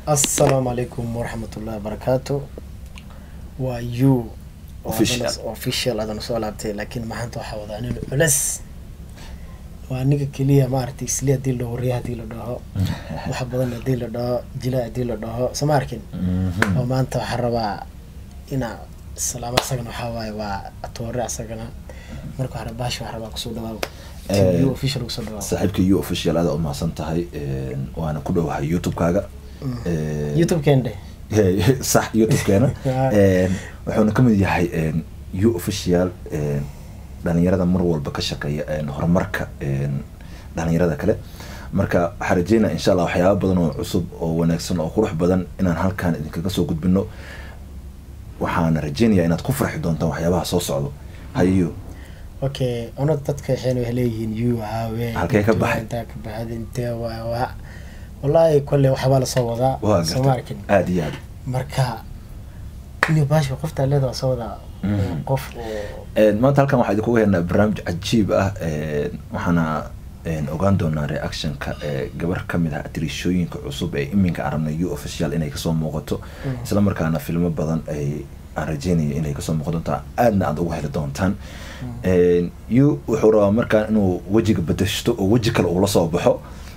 assalaamu calaykum waraxmatullahi wabarakaatu waa you Official. official adan soo laabtay laakiin maanta waxaa wadaa nin cules waa aniga keliya maaragtay isli haddii la wariya haddii la dhaho wax badan haddii la dhaho jila haddii la dhaho sama arkin oo maanta waxaa rabaa inaa salaamo asagana waxaa waaye waa atoore asagana marka waxaa rabaa baasha waxaa rabaa kusoo dhawaaw Eh, you official kusoo dhawaaw saaxiibka you official aada umahadsan tahay een, waana ku dhowahay youtube-kaaga Een, youtube kende Hey, sax youtube-keena Ah. Een, wuxuuna ka mid yahay een, you official een, dhalinyarada mar walba ka shaqeeya een, horumarka een, dhalinyarada kale marka waxaan rajeynaa insha allah waxyaaba badan oo cusub oo wanaagsan oo qurux badan inaan halkaan idinkaga soo gudbino waxaana rajeynayaa inaad ku farxi doontaan waxyaabaha soo socdo hayo okay ona dadka waxayna waxay leeyihiin you haawe Halkee ka baxay? intaa ka baxay intee waa waa wallaahi kolle waxbaa lasoo wadaa waa soo ma garta arkin aada iyo aad marka ini baasha qoftaa leeda waa soo wadaa Mhm. oo qof oo Een, maanta halkan waxaa idinkuga heenaa barnaamij cajiib ah een, waxaana een, ogaan doonaa reactionka ee gabar ka mid ah atirishooyinka cusub ee iminka aan rabnay u official inay kasoo muuqato Mhm. isla markaana filmo badan ay aan rajeynaya inay kasoo muuqan doontaan aadna aad uga heli doontaan Een, yu wuxuu rabaa markaan inuu wejiga bedeshto oo weji kale uu la soo baxo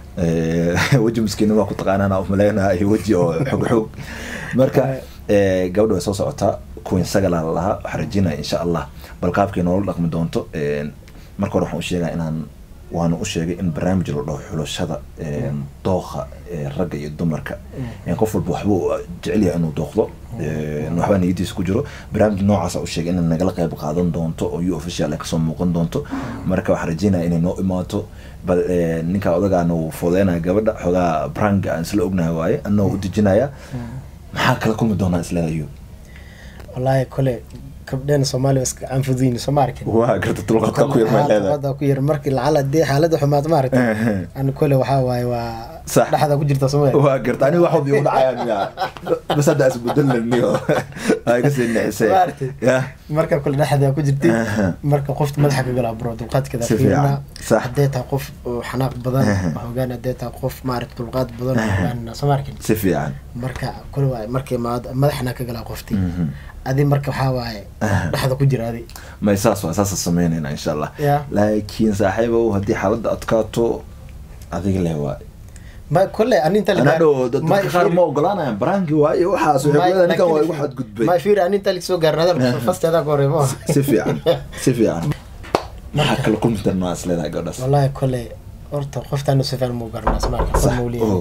Ee, weji miskiinima ku taqaanaan umaleynaa iyo weji oo xog xog marka ee, gabadha way soo socotaa queen sagalaa la lahaa waxaan rajeynaya insha allah bal qaabkay noola dhaqmi doonto Een, marka hore waxaan u sheegaa inaan waana u sheegay in barnaamij la dhaho xulashada een, dooqa ee, ragga iyo dumarka Een, qof walba waxbuu jecel yahay inuu dooqdo Een, waxbaa niyadiisa ku jiro barnaamij noocaasa u sheegay inay nagala qayb qaadan doonto oo u official ay kasoo muuqan doonto marka waxaan rajeynaya inay noo imaato bal ee, ninka odagaana uu fudeynaya gabadha xoogaa branka aan isla ognahay waaye anna u dejinaya maxaa kala kulmi doonaa isleedayo wallaahi kole gabdheena soomaaliya waa iska canfudiin soo ma arkin waa garta dulqadka ku yar may leedahay dulqaadka ku yar markii lacala dee xaaladda xumaad ma aragtay Ehe. ani kole waxaa waaye waa Sax. dhexda ku jirta soo ma waa garta aniga waxood igu dhacayaan miya bas hadda isbedelaniyo ay kasii nixisay Maaragtay. ya marka kole dhexda ku jirtay Aha. marka qofta madaxa ka galaa bro dulqaadkeeda Si fiican. fiirina Sax. haddee tahay qof oo xanaaq badan Aha. hogaan haddee tahay qof maaragta dulqaad badan Aha. hogaan soo ma arkin si fiican marka kule waaye markay maad- madaxana ka galaa qofti Mhm. adi marka waxaa waaye Aha. dhexda ku jira adi may saas waa saasa sameynayna insha allah Ya. laakiin saaxiibow haddii xaaladda adkaato adiga leh waa ma kole ani inta anaa dhow dad- dadka qaar ma ogolaanayaan baraanki waaye waxaas waxay ku ninkan waa igu xadgudbay ma fiir ani inta soo gaarin hadal fasteeda ka horeemo si fiican si fiican maxaa kala kulmi doonaa is leedahay gabdhaas wallahi kole horta qoftaana si fiican muu garanaa soo ma arkin Sax. qol muu Oo.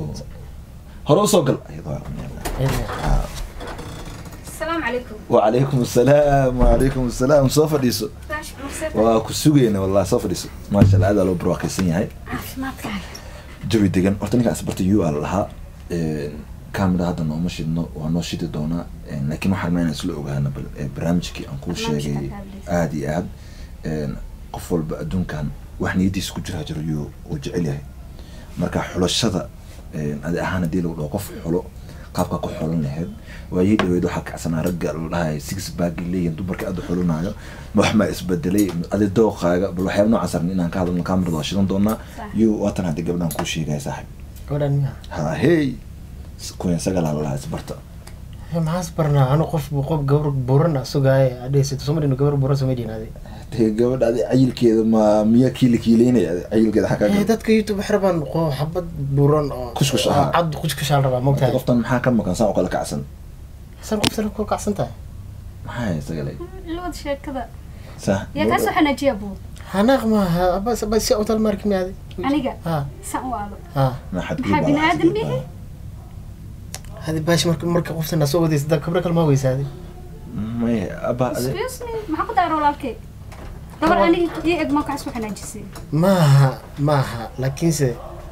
hore usoo gal Ayadoo- leeyahay السلام عليكم وعليكم السلام وعليكم السلام soo fadhiiso باش مرسل waa ku sugayna wallahi soo fadhiiso maasha allah aad aa loo barwaaqaysan yahay عافمادك jawi degan horta ninkaan isbartay u al lahaa camera hadda nooma shidno waa noo shidi doonaa Een, laakiin waxaan rabnaa inaan isla ogaano bal ee, barnaamijkii aan kuu Barnaamijka sheegay aad hadlayso. aad iyo aad Een, qof walba adduunkan wax niyadiisa ku jira jiro yuu uu jecel yahay marka xulashada een, adi ahaan haddii lagu dhaho qof xulo qaabka ku xulan lahayd waayii dhaweyd waxaa kacsanaa ragga la dhahay six bag leeyihin dumarka aad u xulanayo ma wax maa isbedelay adi dooqaaga bal waxyaaba noocaas rabni inaan ka hadalno kamarada waa shidan doonaa Sax. iyo waatan haddii gabdhaan kuu sheegaya saaxib gabadhan miya ha hey kuyan sagalaa lalahaa isbarta Hey, maxaas barnaa anu qof qof gabar buran ah sugaaye adheysato soo marino gabar buran soo medhin adi dee gabadha adi cayilkeeda ma miya kiila kiileynaya adi cayilkeeda xakaa Eh, dadka youtube waxay rabaan qo- xabad buran oo Kuskus oo ahaa. cad kuskushaa la rabaa mogtahay qoftan maxaa ka maqan saan oo kala kacsan san qoftan ku kacsan tahay maxaa hay sagalay لود شيء كذا sah يا كاسو حنا جيبو xanaaq maaha bas bas si utal marki miyaadi aniga ha سان والو ha maxaad maxaa bini aadam mihi hadi baashi marka marka qoftan soo wadaysa dad kabra kale ma weysaadi may aba adi excuse me maxaa ku daaro walaalkay gabar aniga ii eg markaas waxaa najisay maaha maaha laakiinse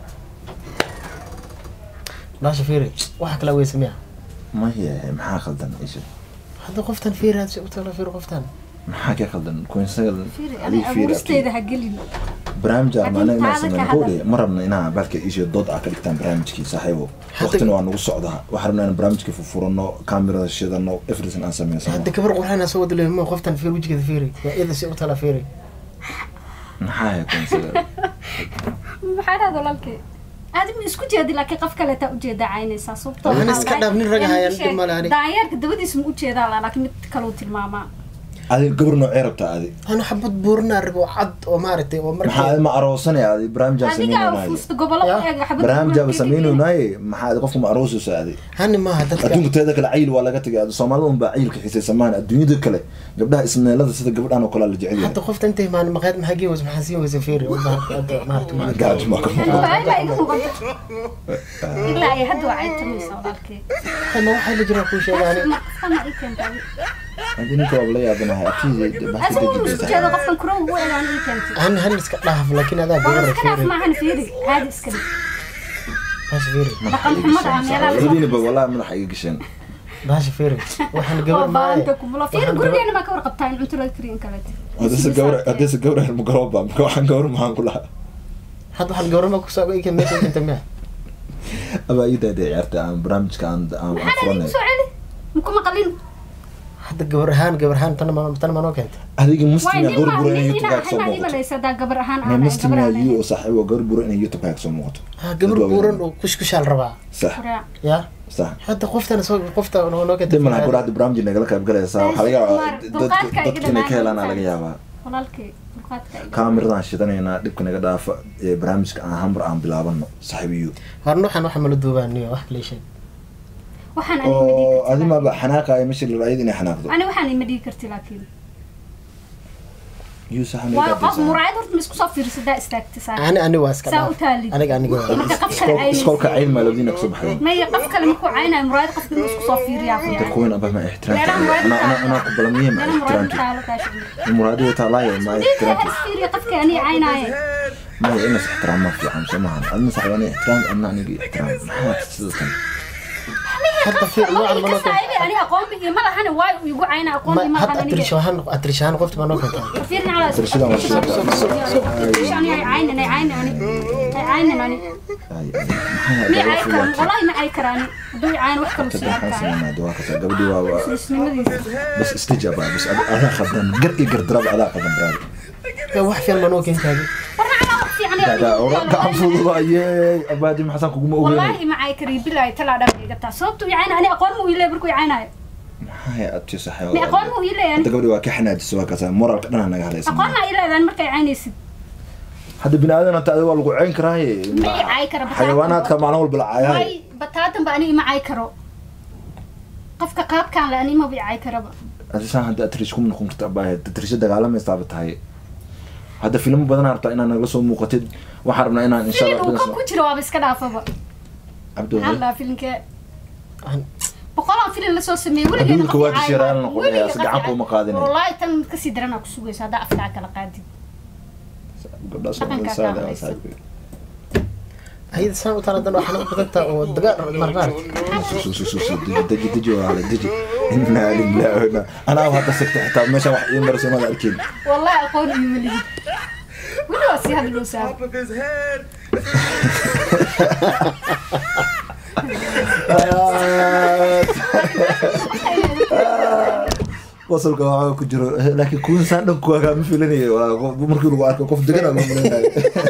baasha fiiri waxa kala weysa miya maya maxaa khaldan isha hadda qoftan fiiri hadi si utala fiiri qoftan maxaa ka khaldan kuyan sagal fiiri adiga aniga fiiri abuuristeyda ha gelin barnaamij aan Laakiin macnaha inaan taada ka sameyn hadal. kowdhe ma rabna inaa baalka isha dood ah ka dhigtaan barnaamijkii saaxiibo Hadda- waqtina waa nagu socdaa waxaan rabnaa inaan barnaamijkii furfurano kamerada shidano everything aan sameysano hadda gabar qurxana soo wada leemo qoftan fiiri wejigeeda fiiri waa iyada si utala fiiri maxaa hay kuyan sagal maxaa dhahda walaalkay aadi ma isku jeedi laakiin qof kaleetaa ujeedaa caynaysaa sababtoo Waxaan waxaa iska waaye- dhaaf nin rag ahayaan, Yaa dhib ma leh ani. daanyeerka dabadiisa ma ujeedaa laa laakiin mid kaluu tilmaamaa adi gabar noocee rabtaa adi anu xabad buurinaa rabo cad oo maaragtay oo maxaa markii adi ma aroosanaya adi barnaamijaa adiga sameynaynaay fuusta gobollo Ya. ku eega xabad barnaamijaa buuran sameynaynaay maxaa adi qofka ma aroosaysa adi hani maaha dadka adduunka teeda kale cayil waa laga tagay adi soomaalida unbaa cayilka xiisaysa maahan adduunyada kale gabdhaha ismeelada sida gabadhan oo kale la jecel yahay hadda qofta intay maan maqaayad maxaa gii weysa maxaa sii weysa feeri oo baa- hadda maaragtay gaajo maa ka muuqda Ilaa iga muuqata. ilaa ay hadda waa caytamaysa walaalkay ma waxaa la jiraa kuu sheegaani Markana ii keentay. adi ninka waa la yaabanahay abtida bahasa Asiga wuu isku dejidaysa jeedo qofkan kurow ugu eegaan ii keentay hani hani iska dhaaf laakiin adaa waa gabara iska dhaaf feeri maahan fiiri caadi iska dhig baasha feeri dhaqan xumada ah meelaha lagu labadiinaba wallahi madaxa iga gasheen baasha feeri waxaan gabar waa baanta maaye kumulo fiiri gurigeena maa ka warqabtaa in cunto laga kariyo in kaleeto hadase gabar hadase gabar helmo garooba marka waxaan gabar maxaan ku lahaa hadda waxaan gabar ma kusoo ika meesha inta miya abaa ii daadee ciyaarta aan barnaamijka aan aan aan maxaa igu furanay soo celi muku maqalin hadda gabar ahaan gabar ahaan tan ma tan ma noo keentay adiga waay muslim nin gabar maa buro inay nin youtube inaa kaa kasoo waxaa ii muuqato malaysa hadaa gabar ahaan ma aan muslim gabar yaa aan yu oo saaxiib oo gabar buro inay youtube kaa kasoo muuqato ha gabar buuran oo kushkushaal rabaa sax ya sax hadda qoftana soo qofta noo noo keentay dib malaha gabadha hadda barnaamij nagala qayb galaysaa waxaa laga yaabaa Dulqaadka dadka iga dadka inay ka dhammaan helaan aa laga intaas. yaabaa walaalkay dulqaadka iga kaamiradan shidanaynaa dhibka naga dhaafa ee barnaamijka aan hambar aan bilaabano saaxiib iyo har nuuxan waxa mala duubaaniyo wax kale sheeg waxaan ani ma dhigi oo karti adimaba xanaaqaya meshi la raayad inay xanaaqdo ani waxaan ima dhigi karti laakiin yuu saxan waa qof muraayad horta ma isku soo fiirsadaa istaagta saa ani ani waa iska saa dhaaf u taalid aniga aniga waa marka qof kale caynaysa iskoolka cayn maa labadiina kasoo baxday maya qof kale markuu caynayo muraayad qofka inuu isku soo fiiriyaa inta fiican kuweyn abah ma meelaha muraayad ixtiraamta ana ana ku balamiye ma meelaha muraayad ixtiraamta taalo kaasha muraadi wata laaya ma dhiiga ixtiraamta halis fiiriya qofka ani caynaaye maya inas ixtiraam ma fiican soo maahan adna saxib ani ixtiraam adna aniga ixtiraam maxaa sida tan hadda fiir nuucan ma noo keentay kasaayibi ani aqoon bi iyo ma lahane waay uu igu cayna aqoon bi ma ma hadda lahan aniga atrishahan atrishahan qofta ma noo keentay fiirin ala Tirshada waa shida. ani ay caynan ay caynan ani ay caynan ani Ay, ay, maxaa mi gabadha ay karan fiican wallahi ma ay karani hadduu i cayn wax kalu Hadda sii maxaan arkaay sameynaa dawaa kasa gabadhii waa waa isnimadiisa bas istijaba bas ad- adaa khaldan gar iyo gardaraba adaa khaldan braadi Ya, wax fiican ma noo keentay warna ala wax fiican ay gaga ora gacan fududaye abaadi maxasan kuguma ogeynay wallahi ma ay kari bilaay talaa dhan iga taa sababtu i cayna ani aqoon mu ilay markuu i caynayo maxaa abti saxay mi aqoon mu ilay ani hadda gabadhii waa ka xanaajisa waa kasa moralka dhana naga hadlaysa aqoon ma ilaydaan markay caynaysid hadda bini aadan hata adiga waa lagu ceyn karaaye ma i caay kara xayawaanaadka maalin walba la caayahay way bataatan ba ani ima caay karo qofka qaabkaan le ani maba i caay karaba adisaan hadda atrish kuma noqon karta abaahe atrisha dagaalamaystaaba tahay hadda filmo badan rabtaa inaad nagala soo muuqatid waxaan rabnaa inaan insha filin uu allah ka ku jiro waaba iska dhaafaba cabdi maxaa la dhahaa filinkee boqolaan filin lasoo sameeyey weligeena Adduunka qof waa i caay jishiraan maayo. noqon, Weligeena si qof i gacan caay- kuuma qaadinayo. wallaahi tan mid kasii daranaa ku sugaysa haddaa afkaa kala qaadid gabdhaha Dhaqanka Soomaaliyeed kaa saada hadlaysa. ayada saan u taaladan waxaan u badan tahay oo dagaal marmaar su su su su deji deji deji waa la deji inna lillahi wa inna anaa hadda sigta xitaa meeshaan wax ii marayso maada arkin wallahi aqoon iyo maligi weli waa sii hadloo saaba Top of his head. wasalka waxaa ku jiro laakiin kuwan saan dhan kuwaagaa ma filanaya walaa qof- markii lagu arko qof degan aa loo malaynayo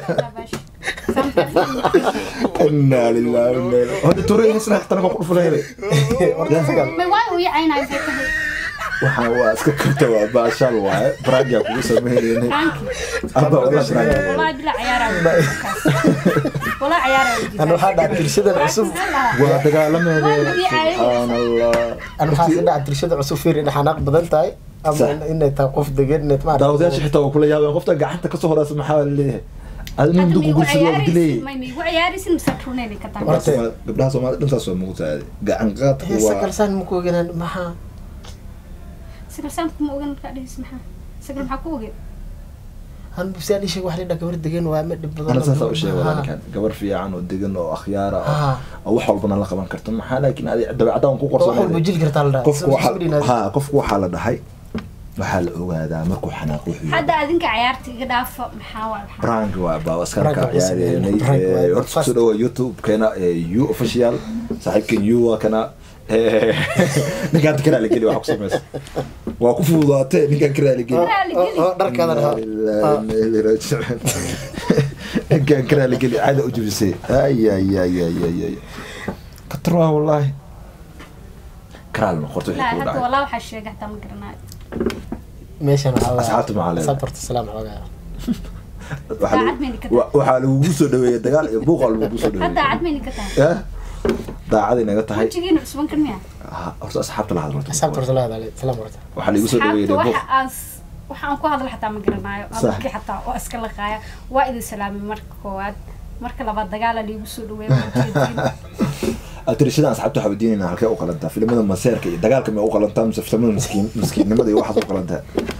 inna lillahi wa inna ilaihi hadda turay isna xitaa naga ku dhufanayay may waay uu yacaynayo maxay tahay waxaa waa iska karta waa baashaal waaye braagia kugu sameynayna franki aba wala braagia wallahi bila ciyaaraayo wallahi ciyaaraayo ana waxaa dhaca tirshadan cusub waa dagaalameeda Waa lagu yaacay. subxaan allah ana waxaa ka dhaca tirshada cusub fiir inay xanaaq badan tahay ama Sax. in- inay tahay qof degan inay maaragtay- daawadayaasha xitaa waa kula yaabeen qofta gacanta kasoo horeysa maxaa la leeyahay adina Hadda muddo may ku igu gursada waa dilayay ciyaaraysin may may igu ciyaaraysin mise runeynay ka tahay Horta- gabdhaha soomaalida dhantaas waa muuqataa gacan qaadku heesa waa kalsaan maku oganaan maxaa sagal saamku ma ogan markaa dhehis maxaa sagal maxaa ku ogeed han busaan isheeg wax lidha gabar degan waa ma dhib badan ana oo saasaa u gabar- sheegay Ha. walaalkan gabar fiican oo degan oo akhyaara Ha. oo wax walbana la qaban karta maxaa laakiin adi dabeecadaan ku oo wax walba qorsoon jil kartaa la dhaha qofku waxaa ha qofku waxaa la dhahay waxaa la ogaadaa markuu xanaaq wuxuu yahay hadda adinka ciyaarta iga dhaafo maxaa waa maxaa prank waa baa askarka Prank waa ciyaareynay prank waa Eh, horta fast. kusoo dhawa youtube keena u official saaxiibkan u waa kana Eh, ninkaan karaa la geli waxa ku samaysa waa ku fududaatee ninkaan karaa la geli Karaa la geli. oo dharkadan ha Inna lillahi wa inna ilaihi raaji'uun. ninkan karaa la geli caada u jabisay ay ay ay ay ay ay katar waa wallaahi karaal noqorto wixii لا kugu حتى dhacay والله waxaa sheegay xataa ma garanayo meeshan waxaa waaye- Asxaabta maxaa leedahay? sabarta salaam xoogaa Waxaa lagu- daacad mayna ka wa- waxaa lagugu soo dhaweeyay dagaal iyo buuq waa lagugu soo hadda dhaweeyay daacad mayna ka tahay ya daacaday naga tahay wajigiina cusban kan miya Ha, horta asxaabta la hadlo asxaabta horta la hadalay salaam horta waxaa lagu soo dhaweeyay asxaabta buuq waxa aas waxaan ku hadla xataa ma garanayo Sax. adalkii xataa waa iska laqaaya waa idin salaamay marka koowaad marka labaad dagaala liigu soo dhaweeya waa ujeedin atirishada asxaabta waxaa weydiinayna halkee u qalantaa filimada maseerka iyo dagaalka may u qalantaa mise filimada miskiin miskiinnimada iyo waxaad u qalantaa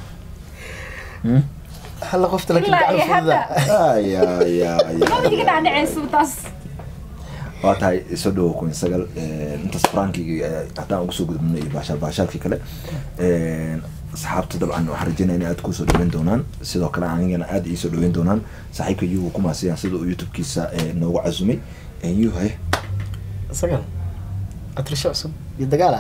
halla qofta laakiin ilaa gacan iyo hadda fududa ay ay ay maba iga dhacdhaceyso taas waa tahay soo dhawo kun sagal intaas frankigi haddaan ugu soo gudubno iyo baashaal baashaalkii kale asxaabta dabcan waxaan rajeynaya in aad kusoo dhaweyn doonaan sidoo kale anigana aad iisoo dhaweyn doonaan saaxiibka yuhu kumaasiyaan sida uu youtube-kiisa eh, noogu casumay yuhe isagan atrisho cusub iyo dagaala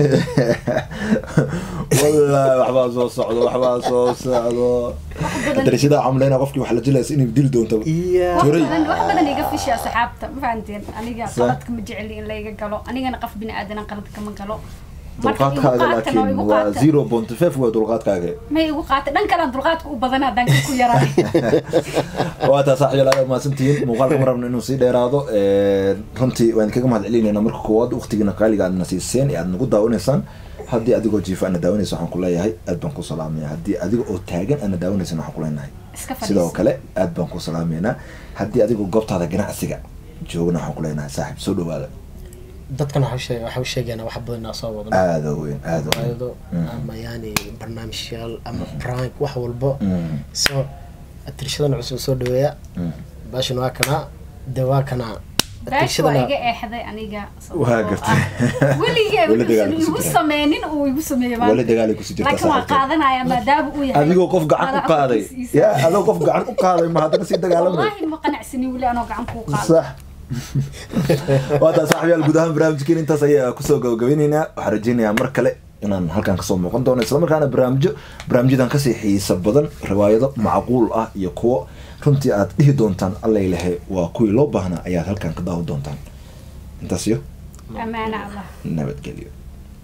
wallahi waxbaa soo socdo waxbaa soo socdo darashada camleyna qofkii wax la jilaysa inay dil doonto iyo wax Turay. badan wax badan iga fishi asxaabta ma fahanteen aniga Sax. qaladka ma jeceli in layga galo anigana qof bini aadan qaladka ma galo Marka igu dulqaadkaaga qaatan oo laakiin igu waa qaatan. zero point five waa dulqaadkaaga may igu qaata dhan kalaan dulqaadka u badan haddaan ka ku yaraa waa taa saaxiib aad mahadsantihiin muuqaalka ma rabno inuu sii dheeraado runtii waan kaga mahad celinayna marka koowaad waqtigiina qaaliga aadna siiseen ee aad nagu daawanaysaan haddii adigoo jiifa aadna daawanaysa waxaan ku leeyahay aad baan ku salaamaya haddii adiga oo taagan aadna daawanaysan waxaan ku leenahay iska sidoo fadhiisa kale aad baan ku salaamaynaa haddii adigoo goobtaada ganacsiga joogna waxaan ku leenahay saaxiib soo dhawaada dadkan waxa u sheeg- waxa u sheegaynaa wax badan inaan soo wadno aada weyn aada weyn waayado Mm. ama yani barnaamijyaal ama prank wax walbo Mm, so atirshadan cusub soo dhaweeya mm. baashan waa kanaa de waa kanaa baash waa atirshadana iga eexday aniga Waa gartay. weligee Weli dagaal wuxuusan ku igu sii sameynin uu igu sameeyey maanta. wali dagaalay kusii jirtaa laakiin waa saaxiibtay. qaadanaya maadaama uu yahay adigoo qof gacan u madaxa qaaday korkiisa. ya adigoo qof gacan u qaaday ma haddana sii dagaalamay wallaahi ma qanacsanin weli anoo gacan kuu qaado صح waataa saaxiibyaal guud ahaan barnaamijkeen intaas ayaa kusoo gabagabeyneynaa waxaan rajeynayaa mar kale inaan halkan kasoo muuqan doono islamarkaana barnaamijyo barnaamijyadan kasii xiisa badan riwaayado macquul ah iyo kuwo runtii aad dhihi doontaan allay lehe waa kuwii loo baahnaa ayaad halkan ka daawan doontaan intaas iyo amaana allah nabadgelyo